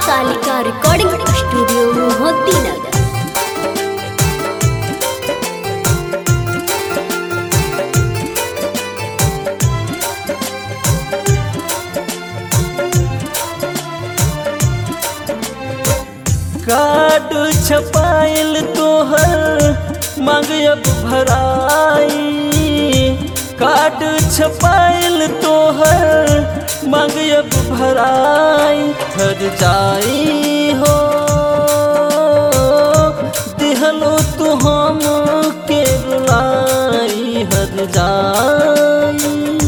Kalika recording studio Mohiuddinnagar card छपाइल तोहर मांग अब भराई कार्ड छपाइल तोहर मांग अब भराई हर जाई हो दिहलो तू हम के रुलाई हर जाई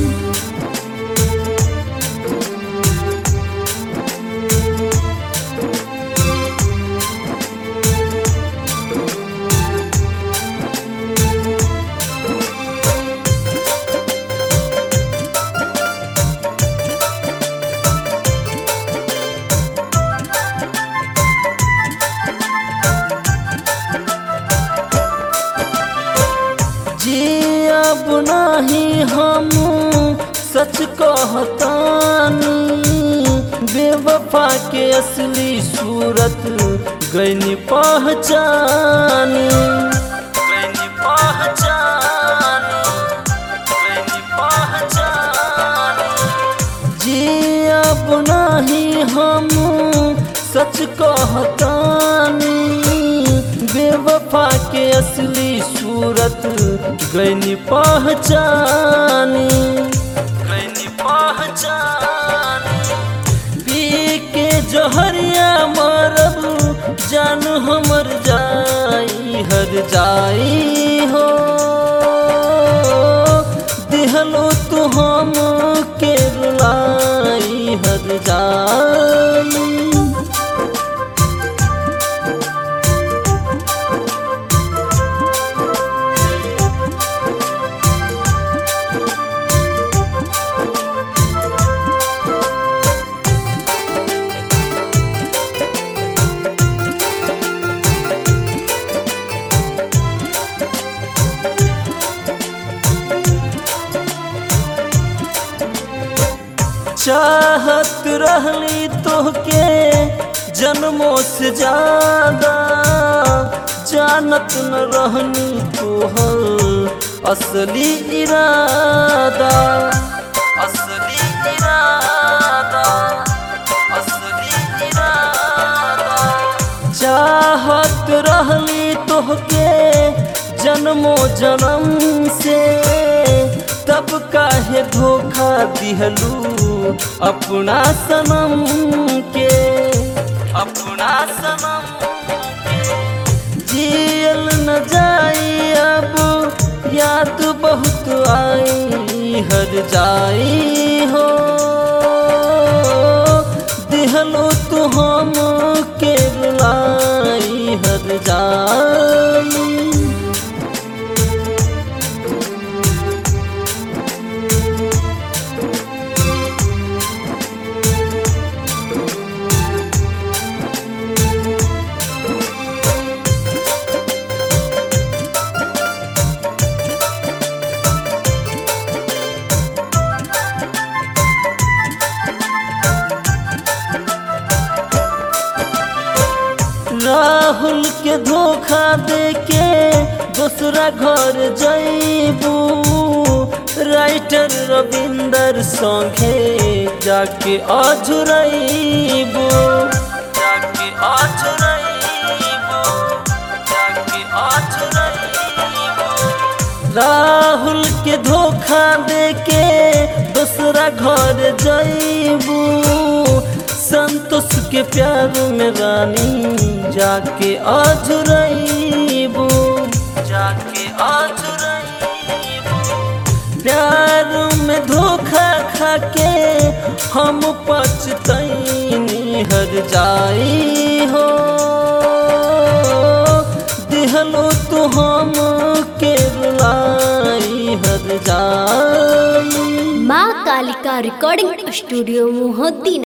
जी अब नाही हम सच कहतानी बेवफा के असली सूरत गैनी पहचानी गैनी पहचानी गैनी पहचानी जी अब नाही हम सच कहतानी बेवफा के असली सूरत गैनी पहचानी गैनी पहचानी पी के जहरिया मरब जान हमर जाई हर जाई हो दिहलो तू हम के रुलाई हर जाई चाहत रहली तोहके जन्मों से ज्यादा जानत न रहनी तोहर असली इरादा असली इरादा असली इरादा चाहत रहली तोहके जन्मो जन्म से तब काहे धोखा दिहलू अपना सनम के अपना सनम के जियल न जाई अब याद बहुत आई हर जाई हो दिहलो तू हम के रुलाई हर जाई राहुल के धोखा दे के दूसरा घर जैबू राइटर रविंदर संगे जाके अझुरैबू जाके अझुरैबू जाके अझुरैबू राहुल के धोखा दे के दूसरा घर जैबू संतोष के प्यार में रानी जाके अझुरैबू जाके अझुरैबू प्यार में धोखा खा के हम पछतैनी हर जाई हो दिहलो तू हम के रुलाई हर जाई माँ कालिका रिकॉर्डिंग स्टूडियो मोहद्दीनगर